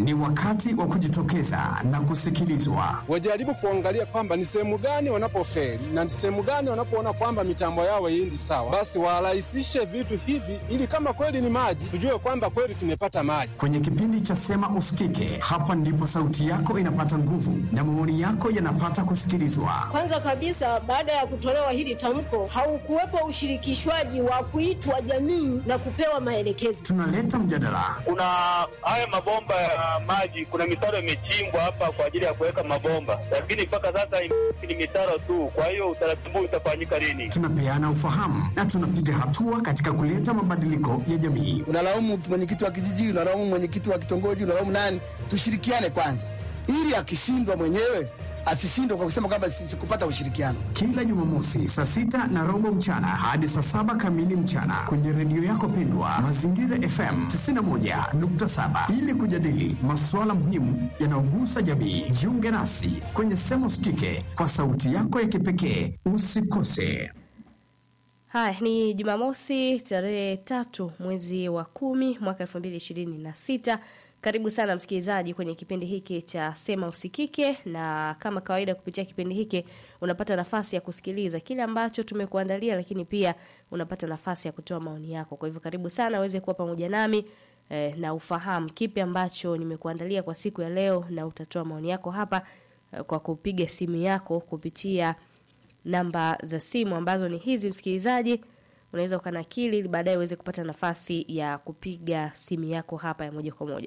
Ni wakati wa kujitokeza na kusikilizwa. Wajaribu kuangalia kwamba ni sehemu gani wanapofeli na ni sehemu gani wanapoona kwamba mitambo yao haiendi sawa, basi warahisishe vitu hivi, ili kama kweli ni maji, tujue kwamba kweli tumepata maji. Kwenye kipindi cha Sema Usikike, hapa ndipo sauti yako inapata nguvu na maoni yako yanapata kusikilizwa. Kwanza kabisa, baada ya kutolewa hili tamko, haukuwepo ushirikishwaji wa kuitwa jamii na kupewa maelekezo. Tunaleta mjadala, Kuna haya mabomba ya maji, kuna mitaro imechimbwa hapa kwa ajili ya kuweka mabomba, lakini mpaka sasa ni mitaro tu. Kwa hiyo utaratibu utafanyika lini? tunapeana ufahamu na tunapiga hatua katika kuleta mabadiliko ya jamii. unalaumu mwenyekiti wa kijiji, unalaumu mwenyekiti wa kitongoji, unalaumu nani? Tushirikiane kwanza, ili akishindwa mwenyewe asishindwe kwa kusema kwamba si- sikupata ushirikiano. Kila Jumamosi saa sita na robo mchana hadi saa saba kamili mchana kwenye redio yako pendwa Mazingira FM 91.7 ili kujadili masuala muhimu yanayogusa jamii. Jiunge nasi kwenye Sema Usikike kwa sauti yako ya kipekee. Usikose. Haya ni Jumamosi tarehe tatu mwezi wa kumi mwaka elfu mbili ishirini na sita. Karibu sana msikilizaji kwenye kipindi hiki cha Sema Usikike, na kama kawaida, kupitia kipindi hiki unapata nafasi ya kusikiliza kile ambacho tumekuandalia, lakini pia unapata nafasi ya kutoa maoni yako. Kwa hivyo karibu sana uweze kuwa pamoja nami eh, na ufahamu kipi ambacho nimekuandalia kwa siku ya leo, na utatoa maoni yako hapa eh, kwa kupiga simu yako kupitia namba za simu ambazo ni hizi msikilizaji unaweza ukanakili ili baadaye uweze kupata nafasi ya kupiga simu yako hapa ya moja kwa moja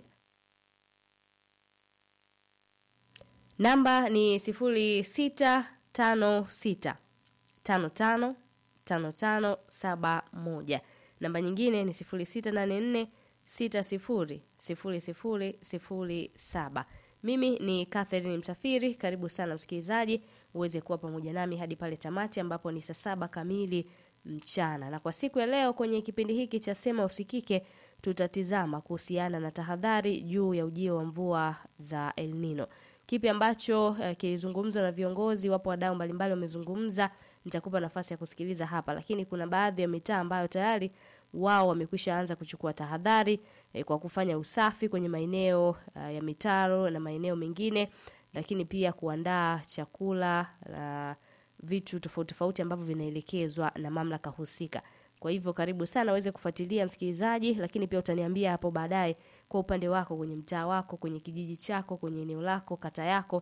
namba ni sifuri sita tano sita tano tano tano tano saba moja namba nyingine ni sifuri sita nane nne sita sifuri sifuri sifuri sifuri saba mimi ni Catherine Msafiri. Karibu sana msikilizaji, uweze kuwa pamoja nami hadi pale tamati ambapo ni saa saba kamili mchana. Na kwa siku ya leo kwenye kipindi hiki cha Sema Usikike, tutatizama kuhusiana na tahadhari juu ya ujio wa mvua za El Nino. Kipi ambacho eh, kilizungumzwa na viongozi, wapo wadau mbalimbali wamezungumza, nitakupa nafasi ya kusikiliza hapa, lakini kuna baadhi ya mitaa ambayo tayari wao wamekwisha anza kuchukua tahadhari eh, kwa kufanya usafi kwenye maeneo uh, ya mitaro na maeneo mengine, lakini pia kuandaa chakula na vitu tofauti tofauti ambavyo vinaelekezwa na mamlaka husika. Kwa hivyo karibu sana uweze kufuatilia msikilizaji, lakini pia utaniambia hapo baadaye kwa upande wako, kwenye mtaa wako, kwenye kijiji chako, kwenye eneo lako, kata yako,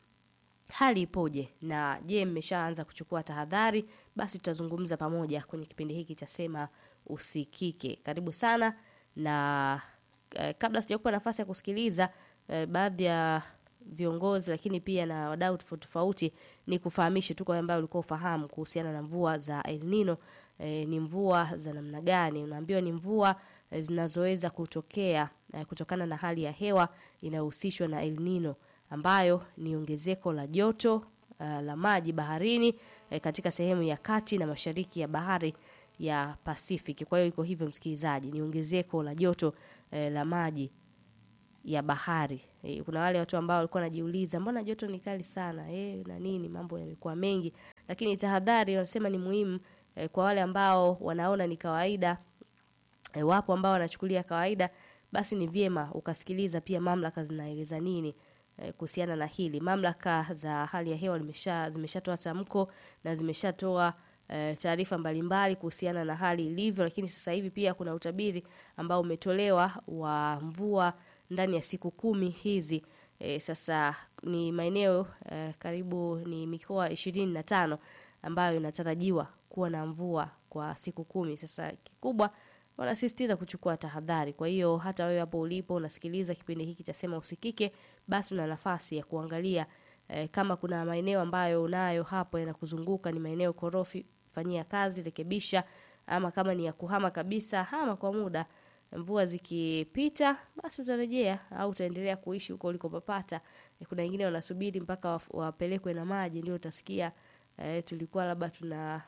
hali ipoje na je mmeshaanza kuchukua tahadhari basi tutazungumza pamoja kwenye kipindi hiki cha sema usikike karibu sana na eh, kabla sijakupa nafasi ya kusikiliza eh, baadhi ya viongozi lakini pia na wadau tofauti tofauti ni kufahamishe tu kwa wale ambao ulikuwa ufahamu kuhusiana na mvua za El Nino eh, ni mvua za namna gani unaambiwa ni mvua eh, zinazoweza kutokea eh, kutokana na hali ya hewa inayohusishwa na El Nino ambayo ni ongezeko la joto uh, la maji baharini eh, katika sehemu ya kati na mashariki ya bahari ya Pacific. Kwa hiyo iko hivyo msikilizaji, ni ongezeko la joto eh, la maji ya bahari. E, kuna wale watu ambao walikuwa wanajiuliza mbona joto ni kali sana e, na nini, mambo yamekuwa mengi, lakini tahadhari wanasema ni muhimu e, kwa wale ambao wanaona ni kawaida e, wapo ambao wanachukulia kawaida, basi ni vyema ukasikiliza pia mamlaka zinaeleza nini eh, kuhusiana na hili. Mamlaka za hali ya hewa limesha zimeshatoa tamko na zimeshatoa eh, taarifa mbalimbali kuhusiana na hali ilivyo, lakini sasa hivi pia kuna utabiri ambao umetolewa wa mvua ndani ya siku kumi hizi. E, sasa ni maeneo e, karibu ni mikoa ishirini na tano ambayo inatarajiwa kuwa na mvua kwa siku kumi. Sasa kikubwa wanasisitiza kuchukua tahadhari. Kwa hiyo hata wewe hapo ulipo unasikiliza kipindi hiki cha Sema Usikike, basi una nafasi ya kuangalia e, kama kuna maeneo ambayo unayo hapo yanakuzunguka ni maeneo korofi, fanyia kazi, rekebisha, ama kama ni ya kuhama kabisa, hama kwa muda mvua zikipita basi utarejea au utaendelea kuishi huko ulikopapata. E, kuna wengine wanasubiri mpaka waf- wapelekwe na maji ndio utasikia e, tulikuwa labda tuna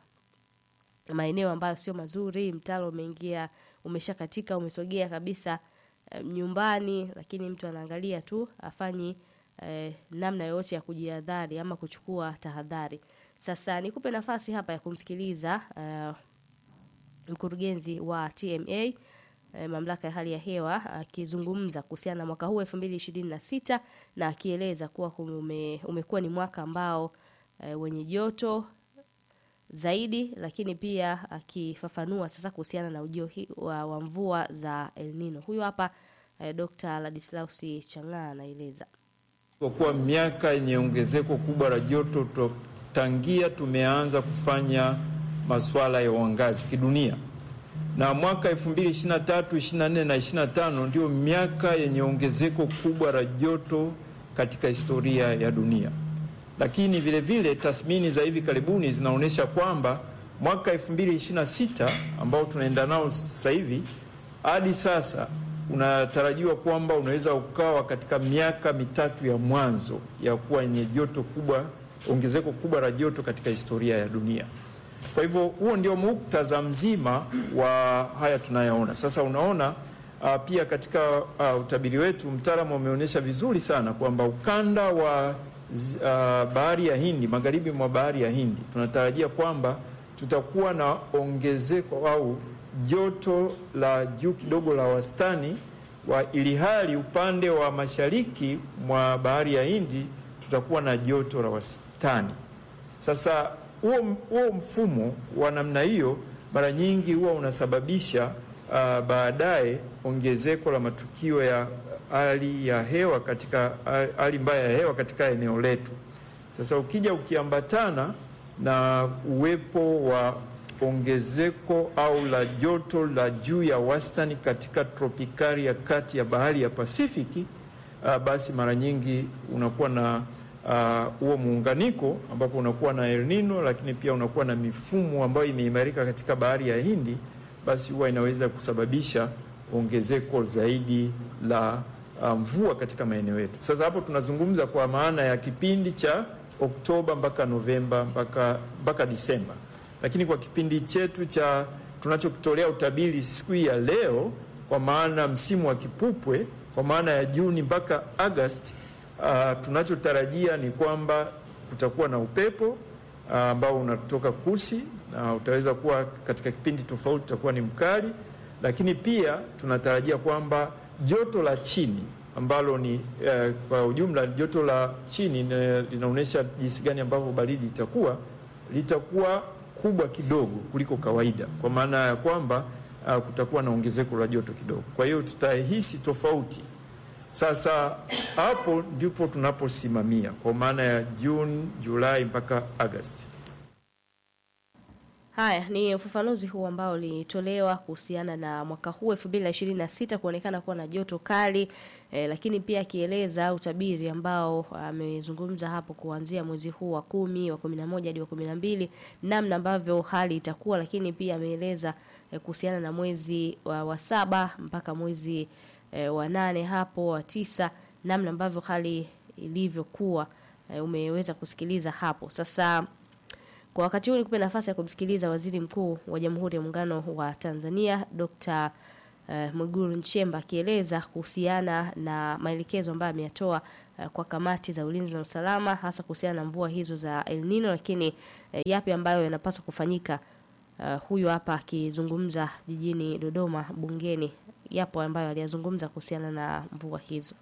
maeneo ambayo sio mazuri, mtaro umeingia umeshakatika, umesogea kabisa e, nyumbani, lakini mtu anaangalia tu afanyi e, namna yoyote ya kujihadhari ama kuchukua tahadhari. Sasa nikupe nafasi hapa ya kumsikiliza e, mkurugenzi wa TMA eh, mamlaka ya hali ya hewa akizungumza kuhusiana na mwaka huu 2026 na akieleza kuwa ume, umekuwa ni mwaka ambao eh, wenye joto zaidi, lakini pia akifafanua sasa kuhusiana na ujio hi- wa, wa mvua za El Nino. Huyu hapa eh, Dr. Ladislausi Chang'aa anaeleza. Kwa kuwa miaka yenye ongezeko kubwa la joto to- tangia tumeanza kufanya masuala ya uangazi kidunia, na mwaka 2023, 24 na 25 ndio miaka yenye ongezeko kubwa la joto katika historia ya dunia. Lakini vile vile tathmini za hivi karibuni zinaonyesha kwamba mwaka 2026 ambao tunaenda nao sasa hivi hadi sasa unatarajiwa kwamba unaweza ukawa katika miaka mitatu ya mwanzo ya kuwa yenye joto kubwa, ongezeko kubwa la joto katika historia ya dunia. Kwa hivyo huo ndio muktadha mzima wa haya tunayoona sasa. Unaona uh, pia katika uh, utabiri wetu mtaalamu ameonyesha vizuri sana kwamba ukanda wa z- uh, bahari ya Hindi, magharibi mwa bahari ya Hindi, tunatarajia kwamba tutakuwa na ongezeko au joto la juu kidogo la wastani wa ilihali upande wa mashariki mwa bahari ya Hindi tutakuwa na joto la wastani. Sasa huo huo mfumo wa namna hiyo mara nyingi huwa unasababisha uh, baadaye ongezeko la matukio ya hali ya hewa katika hali mbaya ya hewa katika eneo letu. Sasa ukija ukiambatana na uwepo wa ongezeko au la joto la juu ya wastani katika tropikali ya kati ya bahari ya Pasifiki, uh, basi mara nyingi unakuwa na huo uh, muunganiko ambapo unakuwa na El Nino, lakini pia unakuwa na mifumo ambayo imeimarika katika bahari ya Hindi, basi huwa inaweza kusababisha ongezeko zaidi la uh, mvua katika maeneo yetu. Sasa hapo tunazungumza kwa maana ya kipindi cha Oktoba mpaka Novemba mpaka mpaka Disemba, lakini kwa kipindi chetu cha tunachokitolea utabiri siku hii ya leo, kwa maana msimu wa kipupwe, kwa maana ya Juni mpaka Agosti, uh, tunachotarajia ni kwamba kutakuwa na upepo ambao uh, unatoka kusi na uh, utaweza kuwa katika kipindi tofauti utakuwa ni mkali, lakini pia tunatarajia kwamba joto la chini ambalo ni eh, kwa ujumla joto la chini linaonyesha jinsi gani ambavyo baridi itakuwa litakuwa kubwa kidogo kuliko kawaida, kwa maana ya kwamba uh, kutakuwa na ongezeko la joto kidogo. Kwa hiyo tutahisi tofauti. Sasa hapo ndipo tunaposimamia kwa maana ya Juni, Julai mpaka Agosti. Haya ni ufafanuzi huu ambao ulitolewa kuhusiana na mwaka huu 2026 kuonekana kuwa na joto kali eh, lakini pia akieleza utabiri ambao amezungumza hapo kuanzia mwezi huu wa kumi wa kumi na moja hadi wa kumi na mbili namna ambavyo hali itakuwa, lakini pia ameeleza eh, kuhusiana na mwezi wa, wa saba mpaka mwezi eh, wa nane hapo wa tisa namna ambavyo hali ilivyokuwa eh, umeweza kusikiliza hapo sasa kwa wakati huu nikupe nafasi ya kumsikiliza Waziri Mkuu wa Jamhuri ya Muungano wa Tanzania Dr. uh, Mwigulu Nchemba akieleza kuhusiana na maelekezo ambayo ameyatoa uh, kwa kamati za ulinzi na usalama hasa kuhusiana na mvua hizo za El Nino, lakini uh, yapi ambayo yanapaswa kufanyika. Uh, huyu hapa akizungumza jijini Dodoma bungeni, yapo ambayo aliyazungumza kuhusiana na mvua hizo.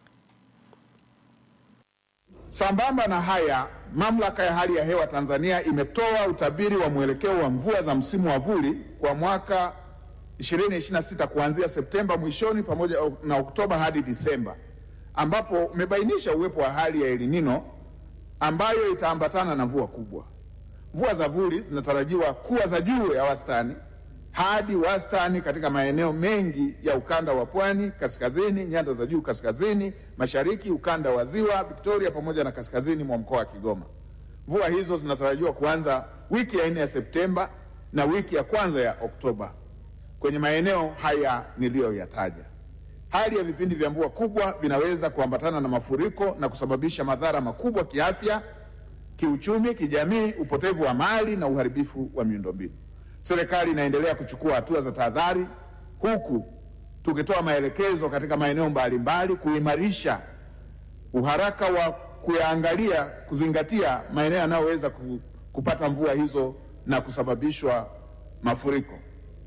Sambamba na haya, mamlaka ya hali ya hewa Tanzania imetoa utabiri wa mwelekeo wa mvua za msimu wa vuli kwa mwaka 2026 kuanzia Septemba mwishoni pamoja na Oktoba hadi Disemba, ambapo umebainisha uwepo wa hali ya El Nino ambayo itaambatana na mvua kubwa. Mvua za vuli zinatarajiwa kuwa za juu ya wastani hadi wastani katika maeneo mengi ya ukanda wa pwani kaskazini, nyanda za juu kaskazini mashariki, ukanda wa ziwa Victoria pamoja na kaskazini mwa mkoa wa Kigoma. Mvua hizo zinatarajiwa kuanza wiki ya nne ya Septemba na wiki ya kwanza ya Oktoba kwenye maeneo haya niliyoyataja. Hali ya vipindi vya mvua kubwa vinaweza kuambatana na mafuriko na kusababisha madhara makubwa kiafya, kiuchumi, kijamii, upotevu wa mali na uharibifu wa miundombinu. Serikali inaendelea kuchukua hatua za tahadhari huku tukitoa maelekezo katika maeneo mbalimbali kuimarisha uharaka wa kuyaangalia, kuzingatia maeneo yanayoweza kupata mvua hizo na kusababishwa mafuriko.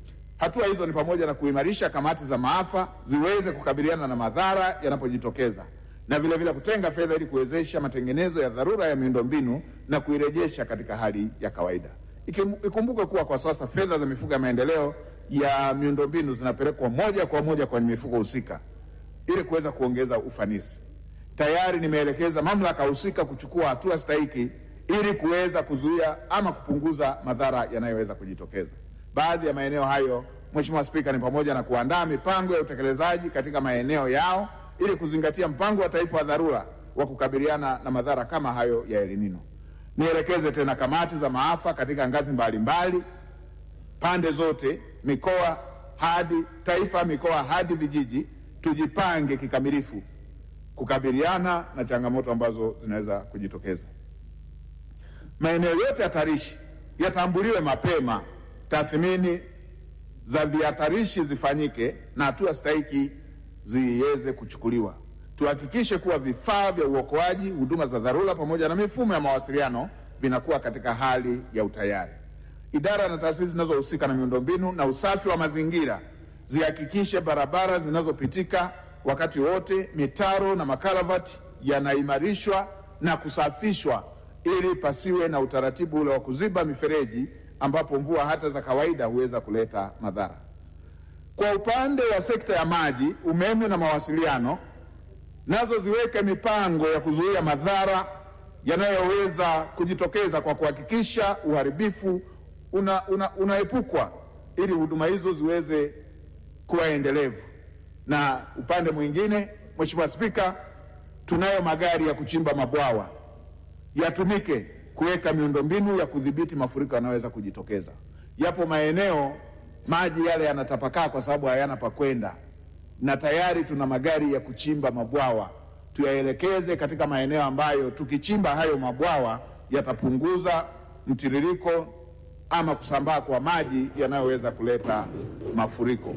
Hatua hizo ni pamoja na kuimarisha kamati za maafa ziweze kukabiliana na madhara yanapojitokeza na vile vile kutenga fedha ili kuwezesha matengenezo ya dharura ya miundombinu na kuirejesha katika hali ya kawaida. Ikim- Ikumbukwe kuwa kwa sasa fedha za mifuko ya maendeleo ya miundombinu zinapelekwa moja kwa moja kwenye mifuko husika ili kuweza kuongeza ufanisi. Tayari nimeelekeza mamlaka husika kuchukua hatua stahiki ili kuweza kuzuia ama kupunguza madhara yanayoweza kujitokeza. Baadhi ya maeneo hayo, Mheshimiwa Spika, ni pamoja na kuandaa mipango ya utekelezaji katika maeneo yao ili kuzingatia mpango wa taifa wa dharura wa kukabiliana na madhara kama hayo ya El Nino. Nielekeze tena kamati za maafa katika ngazi mbalimbali pande zote, mikoa hadi taifa, mikoa hadi vijiji, tujipange kikamilifu kukabiliana na changamoto ambazo zinaweza kujitokeza. Maeneo yote hatarishi yatambuliwe mapema, tathmini za vihatarishi zifanyike na hatua stahiki ziweze kuchukuliwa. Tuhakikishe kuwa vifaa vya uokoaji, huduma za dharura pamoja na mifumo ya mawasiliano vinakuwa katika hali ya utayari. Idara na taasisi zinazohusika na miundombinu na usafi wa mazingira zihakikishe barabara zinazopitika wakati wote, mitaro na makalavati yanaimarishwa na kusafishwa ili pasiwe na utaratibu ule wa kuziba mifereji ambapo mvua hata za kawaida huweza kuleta madhara. Kwa upande wa sekta ya maji, umeme na mawasiliano, nazo ziweke mipango ya kuzuia madhara yanayoweza kujitokeza kwa kuhakikisha uharibifu una, una, unaepukwa ili huduma hizo ziweze kuwa endelevu. Na upande mwingine, Mheshimiwa Spika, tunayo magari ya kuchimba mabwawa yatumike kuweka miundombinu ya kudhibiti mafuriko yanayoweza kujitokeza. Yapo maeneo maji yale yanatapakaa kwa sababu hayana pa kwenda, na tayari tuna magari ya kuchimba mabwawa. Tuyaelekeze katika maeneo ambayo tukichimba hayo mabwawa yatapunguza mtiririko ama kusambaa kwa maji yanayoweza kuleta mafuriko.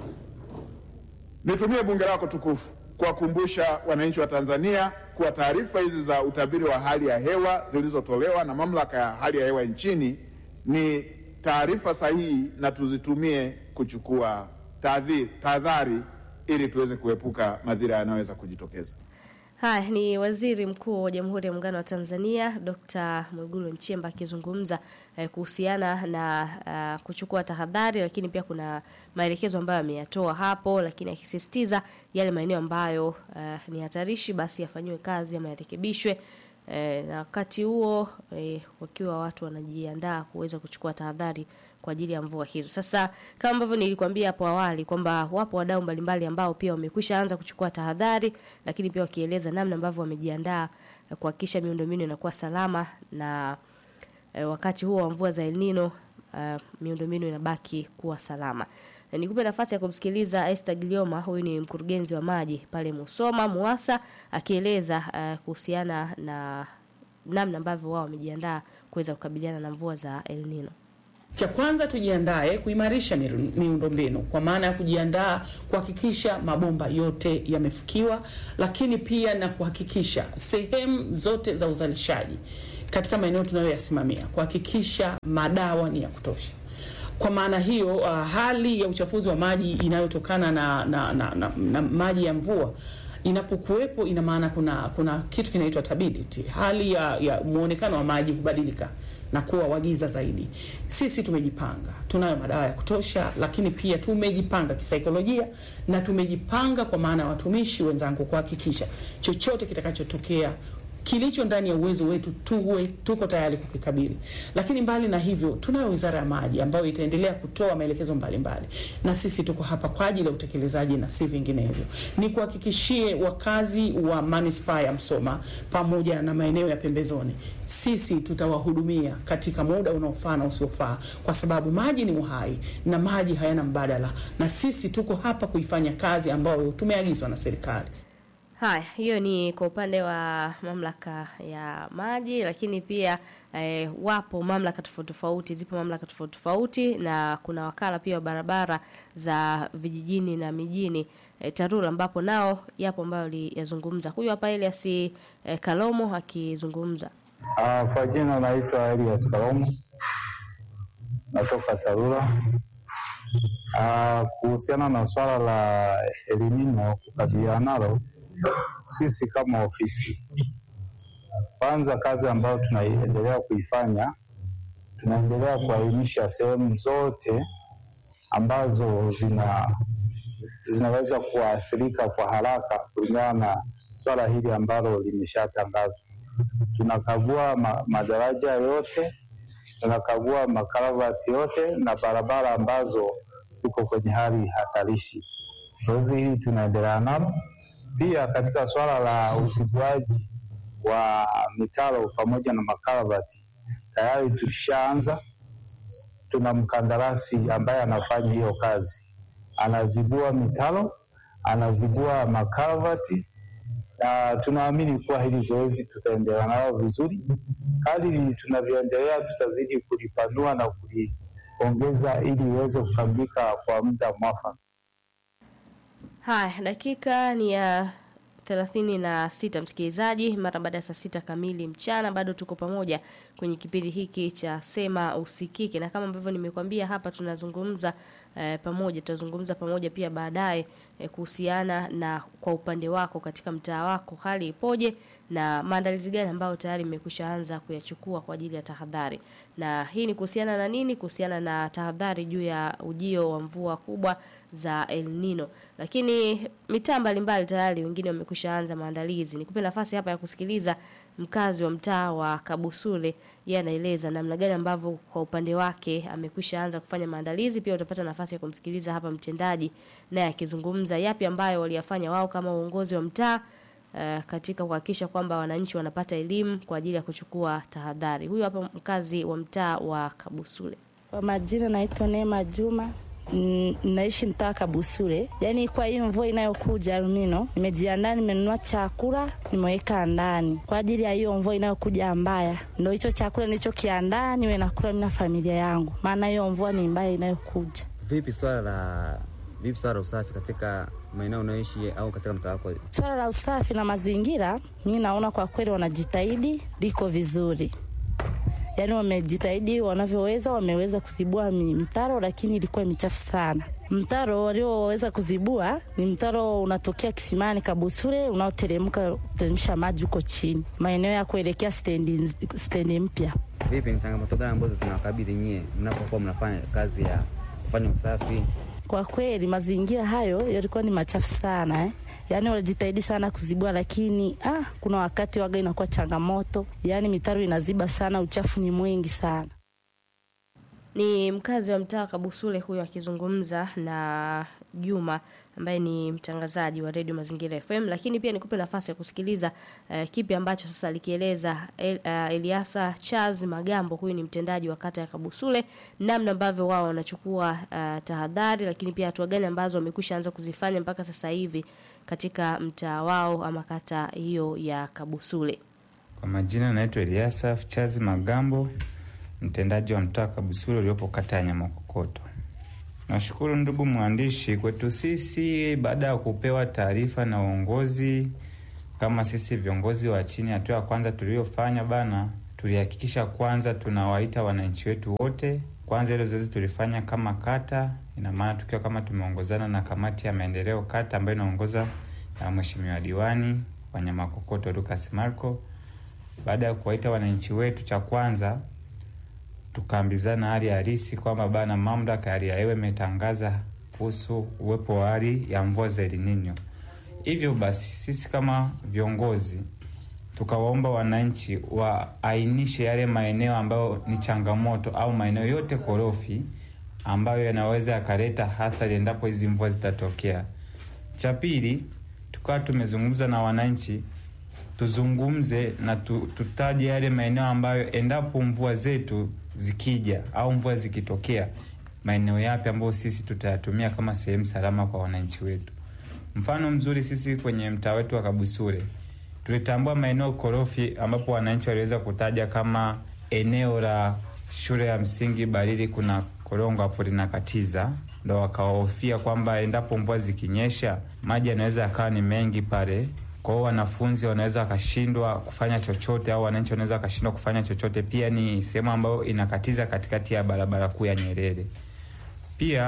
Nitumie bunge lako tukufu kuwakumbusha wananchi wa Tanzania kuwa taarifa hizi za utabiri wa hali ya hewa zilizotolewa na mamlaka ya hali ya hewa nchini ni taarifa sahihi na tuzitumie kuchukua tahadhi- tahadhari ili tuweze kuepuka madhira yanayoweza kujitokeza. Haya ni Waziri Mkuu wa Jamhuri ya Muungano wa Tanzania Dr. Mwigulu Nchemba akizungumza eh, kuhusiana na uh, kuchukua tahadhari, lakini pia kuna maelekezo ambayo ameyatoa hapo, lakini akisisitiza yale maeneo ambayo uh, ni hatarishi basi yafanyiwe kazi ama yarekebishwe. Eh, na wakati huo eh, wakiwa watu wanajiandaa kuweza kuchukua tahadhari kwa ajili ya mvua hizo. Sasa kama ambavyo nilikwambia hapo awali kwamba wapo wadau mbalimbali ambao pia wamekwisha anza kuchukua tahadhari, lakini pia wakieleza namna ambavyo wamejiandaa eh, kuhakikisha miundombinu inakuwa salama na eh, wakati huo wa mvua za El Nino uh, miundombinu inabaki kuwa salama. Na nikupe nafasi ya kumsikiliza Esther Gilioma, huyu ni mkurugenzi wa maji pale Musoma Muasa, akieleza uh, kuhusiana na namna ambavyo wao wamejiandaa kuweza kukabiliana na mvua za El Nino. Cha kwanza tujiandae kuimarisha miru- miundombinu kwa maana ya kujiandaa kuhakikisha mabomba yote yamefikiwa, lakini pia na kuhakikisha sehemu zote za uzalishaji katika maeneo tunayoyasimamia kuhakikisha madawa ni ya kutosha. Kwa maana hiyo, uh, hali ya uchafuzi wa maji inayotokana na, na, na, na, na maji ya mvua inapokuwepo ina maana kuna kuna kitu kinaitwa turbidity, hali ya, ya muonekano wa maji kubadilika na kuwa wagiza zaidi. Sisi tumejipanga, tunayo madawa ya kutosha, lakini pia tumejipanga kisaikolojia na tumejipanga kwa maana ya watumishi wenzangu kuhakikisha chochote kitakachotokea kilicho ndani ya uwezo wetu tuwe tuko tayari kukikabili. Lakini mbali na hivyo, tunayo wizara ya maji ambayo itaendelea kutoa maelekezo mbalimbali, na sisi tuko hapa kwa ajili ya utekelezaji na si vinginevyo. Ni kuhakikishie wakazi wa manispaa ya Msoma pamoja na maeneo ya pembezoni, sisi tutawahudumia katika muda unaofaa na usiofaa, kwa sababu maji ni uhai na maji hayana mbadala, na sisi tuko hapa kuifanya kazi ambayo tumeagizwa na serikali. Haya, hiyo ni kwa upande wa mamlaka ya maji, lakini pia eh, wapo mamlaka tofauti tofauti, zipo mamlaka tofauti tofauti, na kuna wakala pia wa barabara za vijijini na mijini eh, TARURA, ambapo nao yapo ambayo aliyazungumza. Huyu hapa Elias eh, Kalomo akizungumza. Ah, kwa jina naitwa Elias Kalomo, natoka TARURA. Ah, kuhusiana na swala la elimino kukabiliana nalo, sisi kama ofisi, kwanza kazi ambayo tunaendelea kuifanya, tunaendelea kuainisha sehemu zote ambazo zina zinaweza kuathirika kwa haraka kulingana na swala hili ambalo limeshatangazwa. Tunakagua ma, madaraja yote, tunakagua makaravati yote na barabara ambazo ziko kwenye hali hatarishi. Zoezi hili tunaendelea nalo. Pia katika swala la uzibuaji wa mitaro pamoja na makaravati tayari tulishaanza. Tuna mkandarasi ambaye anafanya hiyo kazi, anazibua mitaro, anazibua makaravati na tunaamini kuwa hili zoezi tutaendelea nalo vizuri. Kadiri tunavyoendelea, tutazidi kulipanua na kuliongeza ili iweze kukamilika kwa muda mwafaka. Haya, dakika ni ya thelathini na sita msikilizaji, mara baada ya saa sita kamili mchana, bado tuko pamoja kwenye kipindi hiki cha Sema Usikike, na kama ambavyo nimekwambia hapa tunazungumza eh, pamoja, tutazungumza pamoja pia baadaye eh, kuhusiana na kwa upande wako katika mtaa wako hali ipoje na maandalizi gani ambayo tayari mmekwisha anza kuyachukua kwa ajili ya tahadhari. Na hii ni kuhusiana na nini? Kuhusiana na tahadhari juu ya ujio wa mvua kubwa za El Nino. Lakini mitaa mbalimbali tayari wengine wamekwisha anza maandalizi. Nikupe nafasi hapa ya kusikiliza mkazi wa mtaa wa Kabusule, yeye anaeleza namna gani ambavyo kwa upande wake amekwisha anza kufanya maandalizi. Pia utapata nafasi ya kumsikiliza hapa mtendaji naye akizungumza yapi ambayo waliyafanya wao kama uongozi wa mtaa uh, katika kuhakikisha kwamba wananchi wanapata elimu kwa ajili ya kuchukua tahadhari. Huyu hapa mkazi wa mtaa wa Kabusule. Kwa majina naitwa Neema Juma. Mm, naishi mtaa Kabusule. Yaani kwa hiyo mvua inayokuja Almino, nimejiandaa, nimenunua chakula nimeweka ndani kwa ajili ya hiyo mvua inayokuja mbaya. Ndio hicho chakula nilichokiandaa niwe nakula mimi na familia yangu, maana hiyo mvua ni mbaya inayokuja. Vipi swala la vipi swala la usafi katika maeneo unayoishi au katika mtaa wako? Swala la usafi na mazingira, mimi naona kwa kweli wanajitahidi, liko vizuri yaani wamejitahidi wanavyoweza, wameweza kuzibua mi- mitaro, lakini ilikuwa michafu sana. Mtaro walioweza kuzibua ni mtaro unatokea kisimani Kabusure, unaoteremka teremsha maji huko chini, maeneo ya kuelekea stendi stendi mpya. Vipi, ni changamoto gani ambazo zinawakabili nyie mnapokuwa mnafanya kazi ya kufanya usafi? Kwa kweli mazingira hayo yalikuwa ni machafu sana eh. Yaani walijitahidi sana kuzibua, lakini ah, kuna wakati waga inakuwa changamoto, yaani mitaro inaziba sana, uchafu ni mwingi sana. Ni mkazi wa mtaa wa Kabusule huyo akizungumza na Juma ambaye ni mtangazaji wa redio Mazingira FM, lakini pia nikupe nafasi ya kusikiliza uh, kipi ambacho sasa alikieleza El, uh, Eliasa Charles Magambo, huyu ni mtendaji wa kata ya Kabusule, namna ambavyo wao wanachukua uh, tahadhari, lakini pia hatua gani ambazo wamekwisha anza kuzifanya mpaka sasa hivi katika mtaa wao ama kata hiyo ya Kabusule. Kwa majina naitwa Eliasa Chazi Magambo, mtendaji wa mtaa Kabusule uliopo kata ya Nyamakokoto. Nashukuru ndugu mwandishi, kwetu sisi baada ya kupewa taarifa na uongozi kama sisi viongozi wa chini, hatua ya kwanza tuliyofanya bana, tulihakikisha kwanza tunawaita wananchi wetu wote. Kwanza hilo zoezi tulifanya kama kata, ina maana tukiwa kama tumeongozana na kamati ya maendeleo kata ambayo inaongoza na mheshimiwa diwani wa Nyamakokoto Lucas Marco. Baada ya kuwaita wananchi wetu, cha kwanza tukaambizana hali halisi kwamba bana, mamlaka ya hali ya hewa imetangaza kuhusu uwepo wa hali ya mvua za El Nino. Hivyo basi sisi kama viongozi tukawaomba wananchi waainishe yale maeneo ambayo ni changamoto au maeneo yote korofi ambayo yanaweza yakaleta athari endapo hizi mvua zitatokea. Cha pili, tukawa tumezungumza na wananchi tuzungumze na tu, tutaje yale maeneo ambayo endapo mvua zetu zikija au mvua zikitokea, maeneo yapi ambayo sisi tutayatumia kama sehemu salama kwa wananchi wetu. Mfano mzuri, sisi kwenye mtaa wetu wa Kabusure tulitambua maeneo korofi ambapo wananchi waliweza kutaja kama eneo la shule ya msingi Barili, kuna korongo hapo linakatiza, ndo wakahofia kwamba endapo mvua zikinyesha maji yanaweza yakawa ni mengi pale kwa hiyo wanafunzi wanaweza wakashindwa kufanya chochote au wananchi wanaweza wakashindwa kufanya chochote. Pia ni sehemu ambayo inakatiza katikati ya barabara kuu ya Nyerere. Pia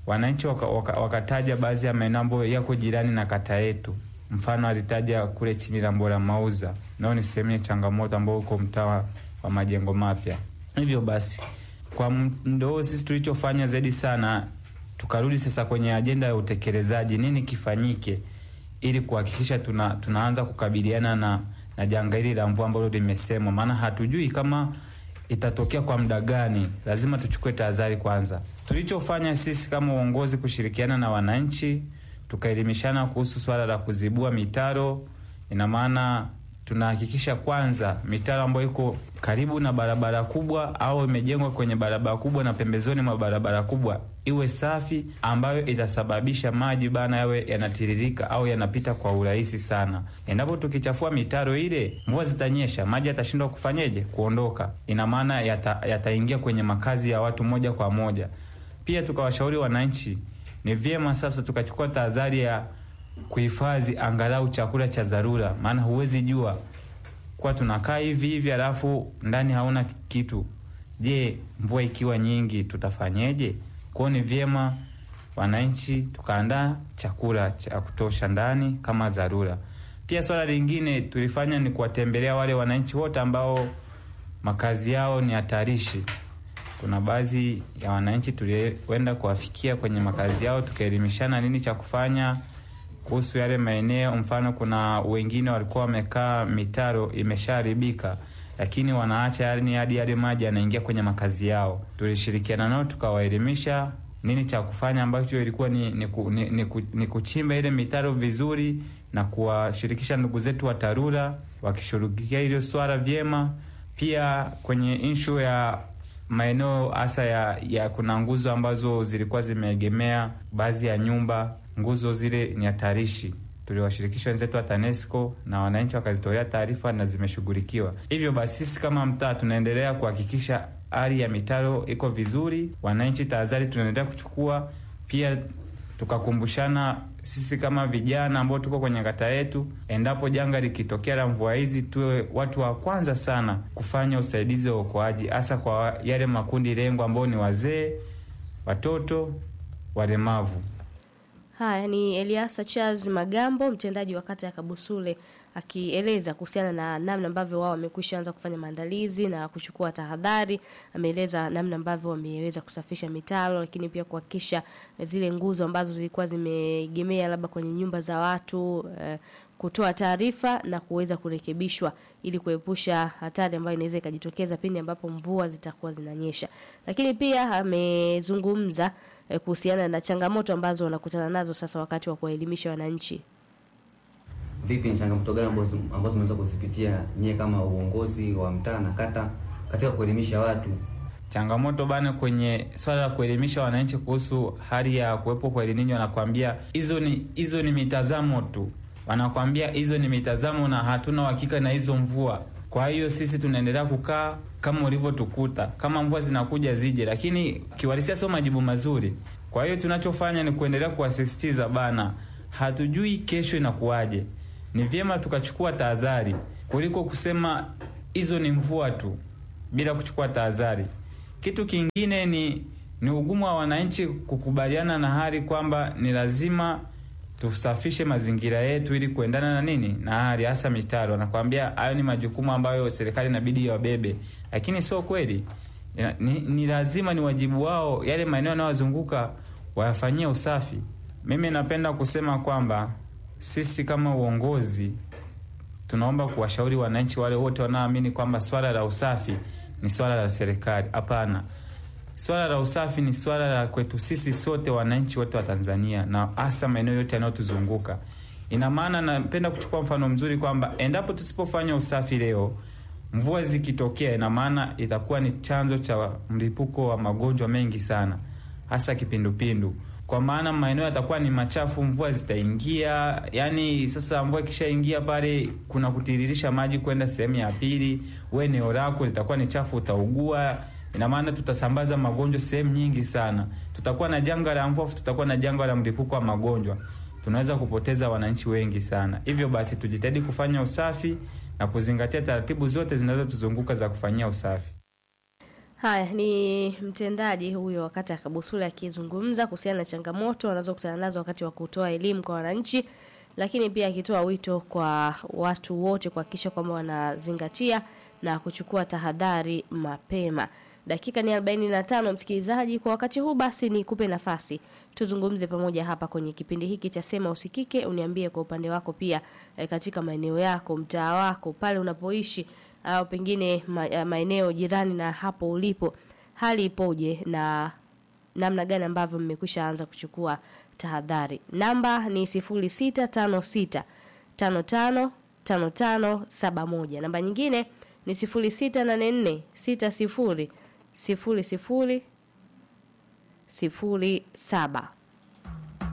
wananchi waka, waka, wakataja baadhi ya maeneo ambayo yako jirani na kata yetu. Mfano alitaja kule chini la Mbora Mauza, nao ni sehemu ya changamoto ambao uko mtaa wa majengo mapya. Hivyo basi kwa mdo sisi tulichofanya zaidi sana, tukarudi sasa kwenye ajenda ya utekelezaji, nini kifanyike ili kuhakikisha tuna, tunaanza kukabiliana na, na janga hili la mvua ambalo limesemwa, maana hatujui kama itatokea kwa muda gani. Lazima tuchukue tahadhari kwanza. Tulichofanya sisi kama uongozi kushirikiana na wananchi, tukaelimishana kuhusu swala la kuzibua mitaro. Ina maana tunahakikisha kwanza mitaro ambayo iko karibu na barabara kubwa au imejengwa kwenye barabara kubwa na pembezoni mwa barabara kubwa iwe safi, ambayo itasababisha maji bana yawe yanatiririka au yanapita kwa urahisi sana. Endapo tukichafua mitaro ile, mvua zitanyesha, maji yatashindwa kufanyeje? Kuondoka. Ina maana yataingia yata kwenye makazi ya watu moja kwa moja. Pia tukawashauri wananchi, ni vyema sasa tukachukua tahadhari ya kuhifadhi angalau chakula cha dharura, maana huwezi jua kwa tunakaa hivi hivi alafu ndani hauna kitu. Je, mvua ikiwa nyingi tutafanyeje? Kwao ni vyema wananchi tukaandaa chakula cha kutosha ndani kama dharura. Pia swala lingine tulifanya ni kuwatembelea wale wananchi wote ambao makazi yao ni hatarishi. Kuna baadhi ya wananchi tulienda kuwafikia kwenye makazi yao, tukaelimishana nini cha kufanya kuhusu yale maeneo. Mfano, kuna wengine walikuwa wamekaa mitaro imeshaharibika, lakini wanaacha yani hadi yale maji yanaingia kwenye makazi yao. Tulishirikiana nao tukawaelimisha nini cha kufanya, ambacho ilikuwa ni, ni, ni, ni, ni kuchimba ile mitaro vizuri na kuwashirikisha ndugu zetu wa TARURA wakishughulikia hilo swala vyema. Pia kwenye inshu ya maeneo hasa ya, ya kuna nguzo ambazo zilikuwa zimeegemea baadhi ya nyumba nguzo zile ni hatarishi. Tuliwashirikisha wenzetu wa TANESCO na wananchi wakazitolea taarifa na zimeshughulikiwa. Hivyo basi, sisi kama mtaa tunaendelea kuhakikisha hali ya mitaro iko vizuri. Wananchi, tahadhari tunaendelea kuchukua. Pia tukakumbushana sisi kama vijana ambao tuko kwenye kata yetu, endapo janga likitokea la mvua hizi, tuwe watu wa kwanza sana kufanya usaidizi wa uokoaji, hasa kwa yale makundi lengo ambao ni wazee, watoto, walemavu. Haya ni Eliasa Charles Magambo, mtendaji wa kata ya Kabusule, akieleza kuhusiana na namna ambavyo wao wamekwisha anza kufanya maandalizi na kuchukua tahadhari. Ameeleza namna ambavyo wameweza kusafisha mitaro, lakini pia kuhakikisha zile nguzo ambazo zilikuwa zimeegemea labda kwenye nyumba za watu eh, kutoa taarifa na kuweza kurekebishwa ili kuepusha hatari ambayo inaweza ikajitokeza pindi ambapo mvua zitakuwa zinanyesha. Lakini pia amezungumza eh, kuhusiana na changamoto ambazo wanakutana nazo sasa wakati wa kuwaelimisha wananchi. Vipi, ni changamoto gani ambazo ambazo mnaweza kuzipitia nyie kama uongozi wa mtaa na kata katika kuelimisha watu? Changamoto bana, kwenye swala la kuelimisha wananchi kuhusu hali ya kuwepo kwa El Nino, wanakwambia hizo ni hizo ni mitazamo tu, wanakwambia hizo ni mitazamo na hatuna uhakika na hizo mvua. Kwa hiyo sisi tunaendelea kukaa kama ulivyotukuta, kama mvua zinakuja zije, lakini kiwalisia sio majibu mazuri. Kwa hiyo tunachofanya ni kuendelea kuwasisitiza bana, hatujui kesho inakuwaje. Ni vyema tukachukua tahadhari kuliko kusema hizo ni mvua tu bila kuchukua tahadhari. Kitu kingine ni ni ugumu wa wananchi kukubaliana na hali kwamba ni lazima tusafishe mazingira yetu ili kuendana na nini na hali, hasa mitaro. Nakwambia hayo ni majukumu ambayo serikali inabidi iwabebe, lakini sio kweli. Ni, ni lazima ni wajibu wao, yale maeneo yanayozunguka wayafanyie usafi. Mimi napenda kusema kwamba sisi kama uongozi tunaomba kuwashauri wananchi wale wote wanaoamini kwamba swala la usafi ni swala la serikali. Hapana, swala la usafi ni swala la kwetu sisi sote, wananchi wote wa Tanzania na hasa maeneo yote yanayotuzunguka. Ina maana, napenda kuchukua mfano mzuri kwamba endapo tusipofanya usafi leo, mvua zikitokea, ina maana itakuwa ni chanzo cha mlipuko wa magonjwa mengi sana, hasa kipindupindu kwa maana maeneo yatakuwa ni machafu, mvua zitaingia. Yani sasa mvua ikishaingia pale, kuna kutiririsha maji kwenda sehemu ya pili, we eneo lako litakuwa ni chafu, utaugua. Ina maana tutasambaza magonjwa sehemu nyingi sana. Tutakuwa na janga la mvua, tutakuwa na janga la mlipuko wa magonjwa, tunaweza kupoteza wananchi wengi sana. Hivyo basi, tujitahidi kufanya usafi na kuzingatia taratibu zote zinazotuzunguka za kufanyia usafi. Haya ni mtendaji huyo wakati ya Kabusule akizungumza kuhusiana na changamoto wanazokutana nazo wakati wa kutoa elimu kwa wananchi, lakini pia akitoa wito kwa watu wote kuhakikisha kwamba wanazingatia na kuchukua tahadhari mapema. Dakika ni 45 msikilizaji, kwa wakati huu basi nikupe nafasi tuzungumze pamoja hapa kwenye kipindi hiki cha Sema Usikike. Uniambie kwa upande wako pia e, katika maeneo yako, mtaa wako, pale unapoishi au pengine ma, maeneo jirani na hapo ulipo, hali ipoje na namna gani ambavyo mmekwisha anza kuchukua tahadhari. Namba ni 0656 55 5571. Namba nyingine ni 0684 60 00 07.